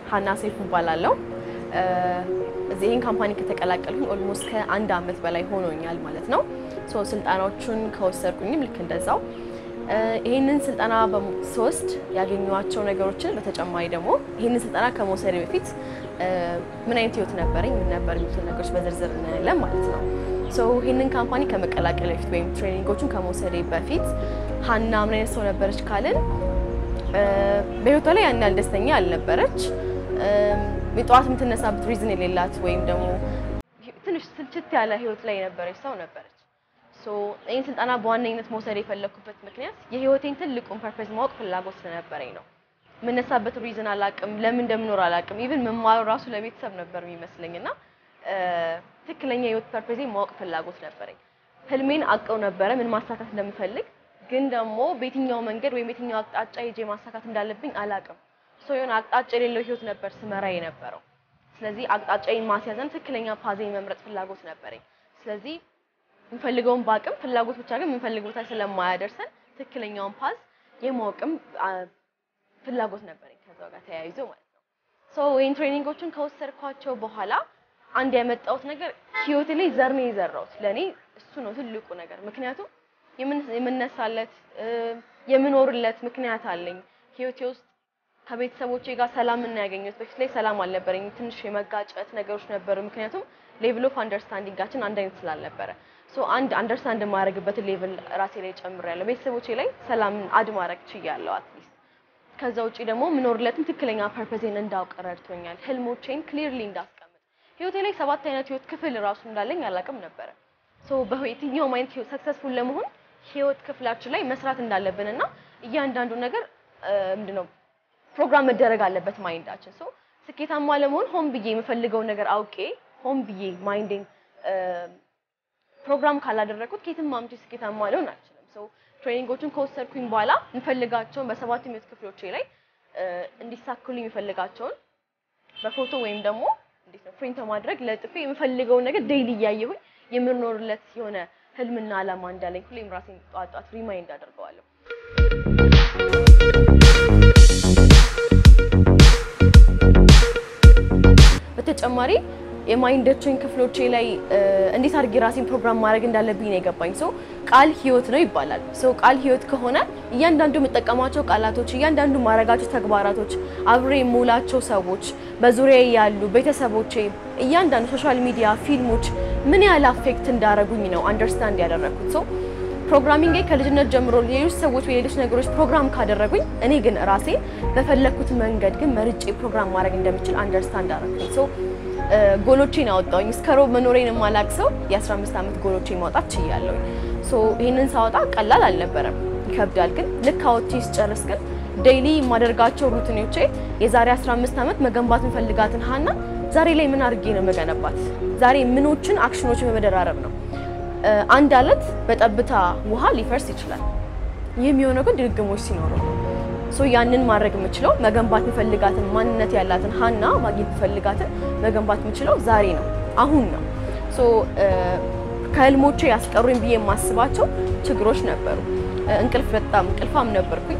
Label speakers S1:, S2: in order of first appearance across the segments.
S1: ሀና ሰይፉ እባላለሁ። እዚህ ይህን ካምፓኒ ከተቀላቀልኩኝ ኦልሞስት ከአንድ አመት በላይ ሆኖኛል ማለት ነው። ሶ ስልጠናዎቹን ከወሰድኩኝም ልክ እንደዛው ይህንን ስልጠና ሶስት ያገኘኋቸው ነገሮችን በተጨማሪ ደግሞ ይህንን ስልጠና ከመውሰድ በፊት ምን አይነት ህይወት ነበረኝ፣ ምን ነበር የሚሉትን ነገሮች በዝርዝር እናያለን ማለት ነው። ሶ ይህንን ካምፓኒ ከመቀላቀል በፊት ወይም ትሬኒንጎቹን ከመውሰዴ በፊት ሀና ምን አይነት ሰው ነበረች ካልን በህይወቷ ላይ ያን ያህል ደስተኛ አልነበረች። የጠዋት የምትነሳበት ሪዝን የሌላት ወይም ደግሞ ትንሽ ስልችት ያለ ህይወት ላይ የነበረች ሰው ነበረች። ይህን ስልጠና በዋነኝነት መውሰድ የፈለግኩበት ምክንያት የህይወቴን ትልቁን ፐርፐዝ ማወቅ ፍላጎት ስለነበረኝ ነው። የምነሳበት ሪዝን አላቅም፣ ለምን እንደምኖር አላቅም። ኢቭን መማሩ ራሱ ለቤተሰብ ነበር የሚመስለኝ እና ትክክለኛ የህይወት ፐርፐዜ ማወቅ ፍላጎት ነበረኝ። ህልሜን አውቀው ነበረ ምን ማሳካት እንደምፈልግ፣ ግን ደግሞ በየትኛው መንገድ ወይም የትኛው አቅጣጫ ሄጄ ማሳካት እንዳለብኝ አላቅም። ሶ የሆነ አቅጣጫ የሌለው ህይወት ነበር ስመራ የነበረው። ስለዚህ አቅጣጫዬን ማስያዘን ትክክለኛ ፓዜን መምረጥ ፍላጎት ነበረኝ። ስለዚህ የምፈልገውን በአቅም ፍላጎት ብቻ ግን የምንፈልገው ቦታ ስለማያደርሰን ትክክለኛውን ፓዝ የማወቅም ፍላጎት ነበረኝ ከዛው ጋር ተያይዞ ማለት ነው። ሶ ይህን ትሬኒንጎችን ከወሰድኳቸው በኋላ አንድ ያመጣሁት ነገር ህይወቴ ላይ ዘር ነው የዘራሁት። ለእኔ እሱ ነው ትልቁ ነገር። ምክንያቱም የምነሳለት የምኖርለት ምክንያት አለኝ። ህይወቴ ውስጥ ከቤተሰቦቼ ጋር ሰላም እና ያገኘሁት በፊት ላይ ሰላም አልነበረኝ። ትንሽ የመጋጨት ነገሮች ነበሩ። ምክንያቱም ሌቭል ኦፍ አንደርስታንዲንጋችን አንድ አይነት ስላልነበረ ሶ አንድ አንደርስታንድ የማደርግበትን ሌቭል ራሴ ላይ ጨምሬያለሁ። ቤተሰቦቼ ላይ ሰላምን አድ ማድረግ ችያለሁ አትሊስት። ከዛ ውጪ ደግሞ የምኖርለትን ትክክለኛ ፐርፐዜን እንዳውቅ ረድቶኛል። ህልሞቼን ክሊርሊ እንዳስቀምጥ ህይወቴ ላይ ሰባት አይነት ህይወት ክፍል ራሱ እንዳለኝ አላውቅም ነበረ። ሶ በየትኛውም አይነት ህይወት ሰክሰስፉል ለመሆን ህይወት ክፍላችን ላይ መስራት እንዳለብን እና እያንዳንዱ ነገር ምንድነው ፕሮግራም መደረግ አለበት ማይንዳችን። ሶ ስኬታማ ለመሆን ሆን ብዬ የምፈልገውን ነገር አውቄ ሆን ብዬ ማይንዴን ፕሮግራም ካላደረኩት ከየትም አምጪ ስኬታማ ሊሆን አልችልም። ሶ ትሬኒንጎቹን ከወሰድኩኝ በኋላ የምፈልጋቸውን በሰባት ህይወት ክፍሎቼ ላይ እንዲሳኩልኝ የምፈልጋቸውን በፎቶ ወይም ደግሞ እንዴት ነው ፕሪንት ማድረግ ለጥፌ የምፈልገውን ነገር ዴይሊ እያየሁኝ የምኖርለት የሆነ ህልምና አላማ እንዳለኝ ሁሌም ራሴን ጧት ጧት ሪማይንድ አደርገዋለሁ። በተጨማሪ የማይንዳችን ክፍሎቼ ላይ እንዴት አድርጌ ራሴን ፕሮግራም ማድረግ እንዳለብኝ ነው የገባኝ። ሰው ቃል ህይወት ነው ይባላል። ሰው ቃል ህይወት ከሆነ እያንዳንዱ የምጠቀማቸው ቃላቶች፣ እያንዳንዱ ማድረጋቸው ተግባራቶች፣ አብሬ የምውላቸው ሰዎች፣ በዙሪያ ያሉ ቤተሰቦቼ፣ እያንዳንዱ ሶሻል ሚዲያ፣ ፊልሞች ምን ያህል አፌክት እንዳረጉኝ ነው አንደርስታንድ ያደረግኩት። ሰው ፕሮግራሚንግ ከልጅነት ጀምሮ ሌሎች ሰዎች ወይ ሌሎች ነገሮች ፕሮግራም ካደረጉኝ እኔ ግን ራሴ በፈለግኩት መንገድ ግን መርጬ ፕሮግራም ማድረግ እንደምችል አንደርስታንድ አደረግኩኝ። ሰው ጎሎቼን አወጣሁኝ። እስከ ሮብ መኖሬን የማላቅ ሰው የ15 ዓመት ጎሎቼን ማውጣት ችያለሁኝ። ሶ ይህንን ሳወጣ ቀላል አልነበረም፣ ይከብዳል። ግን ልክ አውጥቼ ስጨርስ ግን ዴይሊ የማደርጋቸው ሩቲኖቼ የዛሬ 15 ዓመት መገንባት የምፈልጋትን ሀና ዛሬ ላይ ምን አድርጌ ነው መገነባት? ዛሬ ምኖችን አክሽኖችን በመደራረብ ነው። አንድ አለት በጠብታ ውሃ ሊፈርስ ይችላል። ይህ የሚሆነው ግን ድግግሞች ሲኖሩ ነው። ሶ ያንን ማድረግ የምችለው መገንባት የምፈልጋትን ማንነት ያላትን ሀና ማግኘት የምፈልጋትን መገንባት የምችለው ዛሬ ነው፣ አሁን ነው። ሶ ከህልሞቼ ያስቀሩኝ ብዬ የማስባቸው ችግሮች ነበሩ። እንቅልፍ በጣም እንቅልፋም ነበርኩኝ።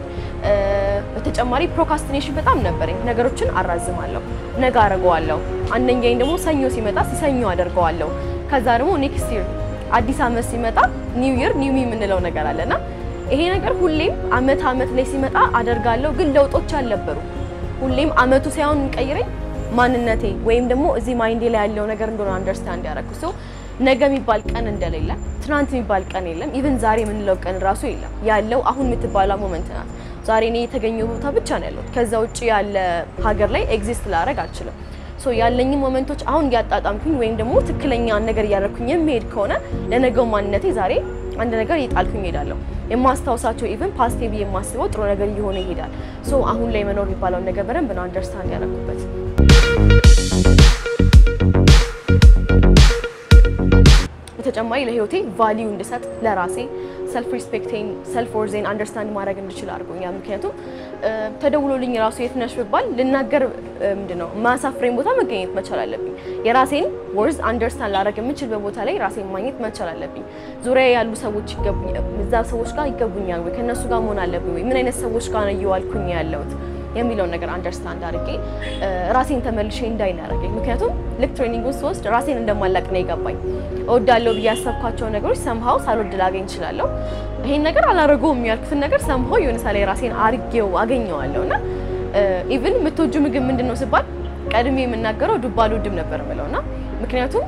S1: በተጨማሪ ፕሮካስቲኔሽን በጣም ነበረኝ። ነገሮችን አራዝማለሁ፣ ነገ አደርገዋለሁ። አንደኛኝ ደግሞ ሰኞ ሲመጣ ሲሰኞ አደርገዋለሁ። ከዛ ደግሞ ኔክስት ይር አዲስ አመት ሲመጣ ኒው ይር ኒው ሚ የምንለው ነገር አለና ይሄ ነገር ሁሌም አመት አመት ላይ ሲመጣ አደርጋለሁ፣ ግን ለውጦች አልነበሩ። ሁሌም አመቱ ሳይሆን የሚቀይረኝ ማንነቴ ወይም ደግሞ እዚህ ማይንዴ ላይ ያለው ነገር እንደሆነ አንደርስታንድ ያደረኩ ሰው ነገ የሚባል ቀን እንደሌለ፣ ትናንት የሚባል ቀን የለም፣ ኢቭን ዛሬ የምንለው ቀን ራሱ የለም። ያለው አሁን የምትባለው ሞመንት ናት። ዛሬ እኔ የተገኘው ቦታ ብቻ ነው ያለሁት። ከዛ ውጭ ያለ ሀገር ላይ ኤግዚስት ላደርግ አልችልም። ሶ ያለኝን ሞመንቶች አሁን እያጣጣምኩኝ ወይም ደግሞ ትክክለኛ ነገር እያደረኩኝ የሚሄድ ከሆነ ለነገው ማንነቴ ዛሬ አንድ ነገር እየጣልኩኝ እሄዳለሁ። የማስታውሳቸው ኢቭን ፓስቴ ብዬ የማስበው ጥሩ ነገር እየሆነ ይሄዳል። ሶ አሁን ላይ መኖር የሚባለውን ነገር በደንብ ነው አንደርስታንድ ያደረኩበት። በተጨማሪ ለህይወቴ ቫሊዩ እንድሰጥ ለራሴ ሰልፍ ሪስፔክቴን ሰልፍ ወርዜን አንደርስታንድ ማድረግ እንድችል አድርጎኛል። ምክንያቱም ተደውሎልኝ ራሱ የት ነሽ ብባል ልናገር ምንድን ነው ማሳፍሬን ቦታ መገኘት መቻል አለብኝ። የራሴን ወርዝ አንደርስታንድ ላደርግ የምችልበት ቦታ ላይ ራሴን ማግኘት መቻል አለብኝ። ዙሪያ ያሉ ሰዎች ይገቡኛል፣ እዛ ሰዎች ጋር ይገቡኛል ወይ ከእነሱ ጋር መሆን አለብኝ ወይ ምን አይነት ሰዎች ጋር ነው እየዋልኩኝ ያለሁት የሚለውን ነገር አንደርስታንድ አድርጌ ራሴን ተመልሼ እንዳይናረገኝ። ምክንያቱም ልክ ትሬኒንግ ውስጥ ወስድ ራሴን እንደማላቅ ነው የገባኝ። እወዳለሁ ብዬ ያሰብኳቸው ነገሮች ሰምሃው ሳልወድ ላገኝ እችላለሁ። ይሄን ነገር አላደርገውም ያልኩትን ነገር ሰምሃው የሆነ ሳላይ ራሴን አርጌው አገኘዋለሁ እና ኢቭን የምትወጁ ምግብ ምንድን ነው ስባል ቀድሜ የምናገረው ዱባ አልወድም ነበር የምለው እና ምክንያቱም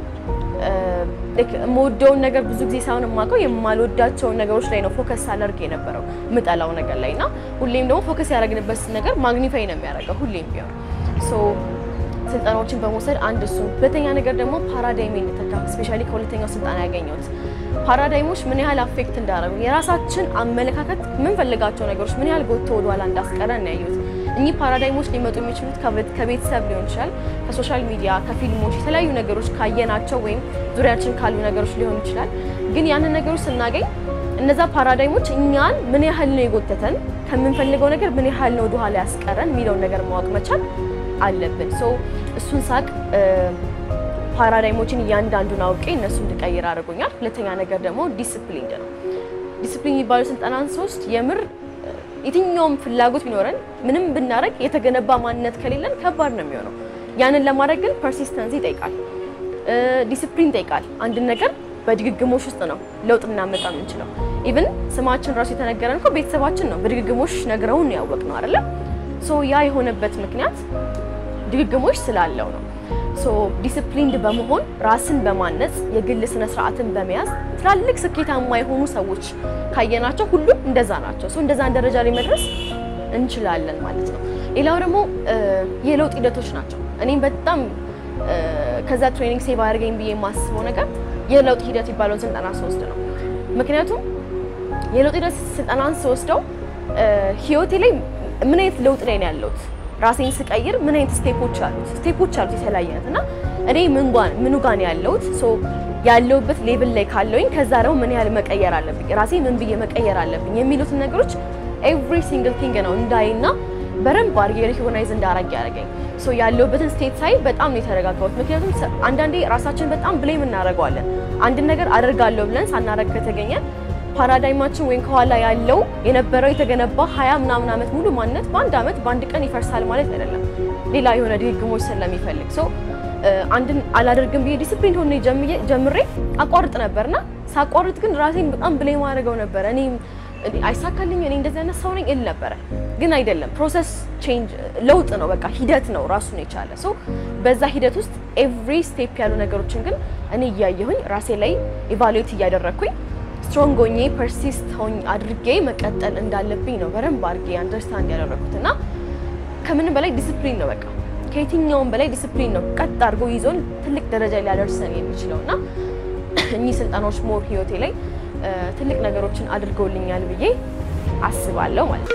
S1: የምወደውን ነገር ብዙ ጊዜ ሳይሆን የማውቀው የማልወዳቸውን ነገሮች ላይ ነው ፎከስ አደርግ የነበረው የምጠላው ነገር ላይ እና ሁሌም ደግሞ ፎከስ ያደረግንበት ነገር ማግኒፋይ ነው የሚያደርገው ሁሌም ቢሆን ሶ ስልጠናዎችን በመውሰድ አንድ እሱ፣ ሁለተኛ ነገር ደግሞ ፓራዳይም እንድተካ ስፔሻሊ ከሁለተኛው ስልጠና ያገኘሁት ፓራዳይሞች ምን ያህል አፌክት እንዳደረጉ የራሳችን አመለካከት የምንፈልጋቸው ነገሮች ምን ያህል ጎትቶ ወደኋላ እንዳስቀረ ነው ያየሁት። እኚህ ፓራዳይሞች ሊመጡ የሚችሉት ከቤተሰብ ሊሆን ይችላል፣ ከሶሻል ሚዲያ፣ ከፊልሞች፣ የተለያዩ ነገሮች ካየናቸው ወይም ዙሪያችን ካሉ ነገሮች ሊሆን ይችላል። ግን ያንን ነገሮች ስናገኝ እነዛ ፓራዳይሞች እኛን ምን ያህል ነው የጎተተን፣ ከምንፈልገው ነገር ምን ያህል ነው ወደኋላ ያስቀረን የሚለውን ነገር ማወቅ መቻል አለብን። ሶ እሱን ሳቅ ፓራዳይሞችን እያንዳንዱን አውቄ እነሱ እንድቀይር አድርጎኛል። ሁለተኛ ነገር ደግሞ ዲስፕሊን ነው። ዲስፕሊን የሚባለው ስልጠናን ሶስት የምር የትኛውም ፍላጎት ቢኖረን ምንም ብናደርግ የተገነባ ማንነት ከሌለን ከባድ ነው የሚሆነው። ያንን ለማድረግ ግን ፐርሲስተንስ ይጠይቃል፣ ዲስፕሊን ይጠይቃል። አንድን ነገር በድግግሞሽ ውስጥ ነው ለውጥ እናመጣ የምንችለው። ኢቭን ስማችን ራሱ የተነገረን እኮ ቤተሰባችን ነው በድግግሞሽ ነግረውን ያወቅ ነው አይደለ? ሶ ያ የሆነበት ምክንያት ድግግሞሽ ስላለው ነው። ሶ ዲስፕሊንድ በመሆን ራስን በማነጽ የግል ስነ ስርዓትን በመያዝ ትላልቅ ስኬታማ የሆኑ ሰዎች ካየናቸው ሁሉም እንደዛ ናቸው። ሶ እንደዛን ደረጃ ላይ መድረስ እንችላለን ማለት ነው። ሌላው ደግሞ የለውጥ ሂደቶች ናቸው። እኔም በጣም ከዛ ትሬኒንግ ሴቭ አድርገኝ ብዬ የማስበው ነገር የለውጥ ሂደት የሚባለውን ስልጠና ስወስድ ነው። ምክንያቱም የለውጥ ሂደት ስልጠናን ስወስደው ህይወቴ ላይ ምን አይነት ለውጥ ላይ ነው ያለሁት ራሴን ስቀይር ምን አይነት ስቴፖች አሉት ስቴፖች አሉት የተለያየ አይነት እና እኔ ምኑ ጋር ነው ያለሁት ሶ ያለሁበት ሌቭል ላይ ካለውኝ ከዛ ደግሞ ምን ያህል መቀየር አለብኝ ራሴ ምን ብዬ መቀየር አለብኝ የሚሉትን ነገሮች ኤቭሪ ሲንግል ቲንግ ነው እንዳይና በደንብ አድርጌ ሪኮግናይዝ እንዳረግ ያደረገኝ ሶ ያለሁበትን ስቴት ሳይ በጣም ነው የተረጋጋሁት። ምክንያቱም አንዳንዴ ራሳችን በጣም ብሌም እናደርገዋለን። አንድን ነገር አደርጋለሁ ብለን ሳናረግ ከተገኘ ፓራዳይማችን ወይም ከኋላ ያለው የነበረው የተገነባ ሀያ ምናምን ዓመት ሙሉ ማንነት በአንድ ዓመት በአንድ ቀን ይፈርሳል ማለት አይደለም። ሌላ የሆነ ድግግሞች ስለሚፈልግ ሰው አንድን አላደርግም ብዬ ዲስፕሊን ሆነ ጀምሬ አቋርጥ ነበርና ሳቋርጥ ግን ራሴን በጣም ብሌም አድርገው ነበረ። እኔ አይሳካልኝ እኔ እንደዚህ አይነት ሰው ነኝ እል ነበረ። ግን አይደለም። ፕሮሰስ ቼንጅ ለውጥ ነው፣ በቃ ሂደት ነው ራሱን የቻለ ሰው። በዛ ሂደት ውስጥ ኤቭሪ ስቴፕ ያሉ ነገሮችን ግን እኔ እያየሁኝ ራሴ ላይ ኢቫሉዌት እያደረግኩኝ ስትሮንግ ሆኜ ፐርሲስት ሆኝ አድርጌ መቀጠል እንዳለብኝ ነው በደንብ አድርጌ አንደርስታንድ ያደረኩት እና ከምንም በላይ ዲስፕሊን ነው በቃ ከየትኛውም በላይ ዲስፕሊን ነው ቀጥ አድርጎ ይዞን ትልቅ ደረጃ ሊያደርሰን የሚችለው እና እኚህ ስልጠናዎች ሞር ህይወቴ ላይ ትልቅ ነገሮችን አድርገውልኛል ብዬ አስባለሁ ማለት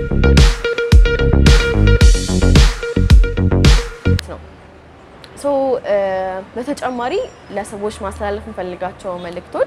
S1: ነው። ሶ በተጨማሪ ለሰዎች ማስተላለፍ የምፈልጋቸው መልእክቶች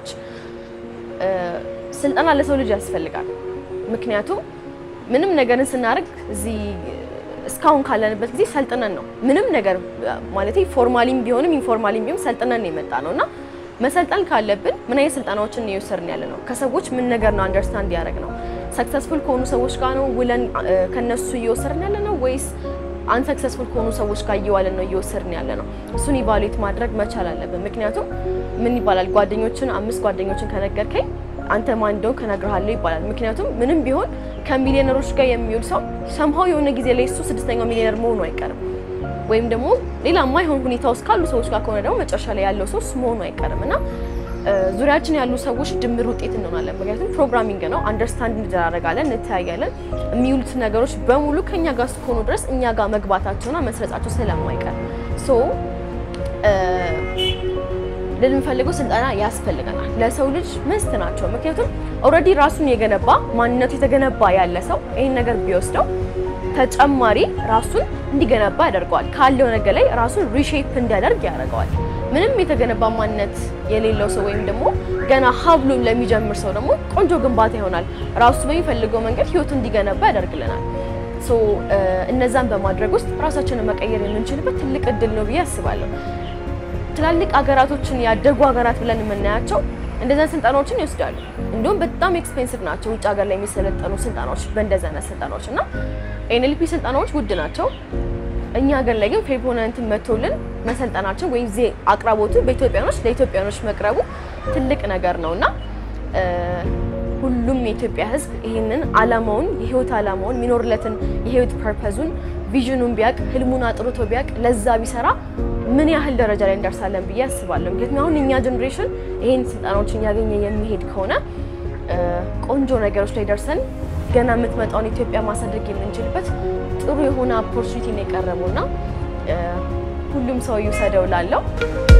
S1: ስልጠና ለሰው ልጅ ያስፈልጋል። ምክንያቱም ምንም ነገርን ስናደርግ እዚህ እስካሁን ካለንበት ጊዜ ሰልጥነን ነው ምንም ነገር ማለት ፎርማሊም ቢሆንም ኢንፎርማሊም ቢሆንም ሰልጥነን ነው የመጣ ነው እና መሰልጠን ካለብን ምን አይነት ስልጠናዎችን እየወሰድን ያለ ነው? ከሰዎች ምን ነገር ነው አንደርስታንድ ያደረግ ነው? ሰክሰስፉል ከሆኑ ሰዎች ጋር ነው ውለን ከነሱ እየወሰድን ያለ ነው ወይስ አንሰክሰስፉል ከሆኑ ሰዎች ጋር እየዋለን ነው እየወሰድን ያለ ነው? እሱን ኢቫሉዌት ማድረግ መቻል አለብን። ምክንያቱም ምን ይባላል ጓደኞችን አምስት ጓደኞችን ከነገርከኝ አንተ ማን እንደሆንክ እነግርሃለሁ ይባላል። ምክንያቱም ምንም ቢሆን ከሚሊዮነሮች ጋር የሚውል ሰው ሰምሃው የሆነ ጊዜ ላይ እሱ ስድስተኛው ሚሊዮነር መሆኑ አይቀርም። ወይም ደግሞ ሌላ የማይሆን ሁኔታ ውስጥ ካሉ ሰዎች ጋር ከሆነ ደግሞ መጨረሻ ላይ ያለው ሰው እሱ መሆኑ አይቀርም እና ዙሪያችን ያሉ ሰዎች ድምር ውጤት እንሆናለን። ምክንያቱም ፕሮግራሚንግ ነው፣ አንደርስታንድ እንደራረጋለን፣ እንተያያለን። የሚውሉት ነገሮች በሙሉ ከኛ ጋር እስከሆኑ ድረስ እኛ ጋር መግባታቸውና መስረጻቸው ስለማይቀር ሶ ልንፈልገው ስልጠና ያስፈልገናል። ለሰው ልጅ መስት ናቸው። ምክንያቱም ኦልሬዲ ራሱን የገነባ ማንነቱ የተገነባ ያለ ሰው ይህን ነገር ቢወስደው ተጨማሪ ራሱን እንዲገነባ ያደርገዋል። ካለው ነገር ላይ ራሱን ሪሼፕ እንዲያደርግ ያደርገዋል። ምንም የተገነባ ማንነት የሌለው ሰው ወይም ደግሞ ገና ሀብሎ ለሚጀምር ሰው ደግሞ ቆንጆ ግንባታ ይሆናል። ራሱ በሚፈልገው መንገድ ህይወቱ እንዲገነባ ያደርግልናል። ሶ እነዛን በማድረግ ውስጥ ራሳችንን መቀየር የምንችልበት ትልቅ እድል ነው ብዬ አስባለሁ። ትላልቅ ሀገራቶችን ያደጉ ሀገራት ብለን የምናያቸው እንደዛ ስልጠናዎችን ይወስዳሉ። እንዲሁም በጣም ኤክስፔንሲቭ ናቸው ውጭ ሀገር ላይ የሚሰለጠኑ ስልጠናዎች በእንደዛ አይነት ስልጠናዎች እና ኤንኤልፒ ስልጠናዎች ውድ ናቸው። እኛ ሀገር ላይ ግን ፌፖነንትን መቶልን መሰልጠናቸው ወይም ዜ አቅራቦቱ በኢትዮጵያኖች ለኢትዮጵያኖች መቅረቡ ትልቅ ነገር ነው እና ሁሉም የኢትዮጵያ ሕዝብ ይህንን አላማውን የህይወት አላማውን የሚኖርለትን የህይወት ፐርፐዙን ቪዥኑን ቢያቅ ህልሙን አጥርቶ ቢያቅ ለዛ ቢሰራ ምን ያህል ደረጃ ላይ እንደርሳለን ብዬ አስባለሁ። ምክንያቱም አሁን እኛ ጀኔሬሽን ይህን ስልጠናዎችን እያገኘ የሚሄድ ከሆነ ቆንጆ ነገሮች ላይ ደርሰን ገና የምትመጣውን ኢትዮጵያ ማሳደግ የምንችልበት ጥሩ የሆነ ኦፖርቹኒቲ ነው የቀረበው እና ሁሉም ሰው ይውሰደው ላለው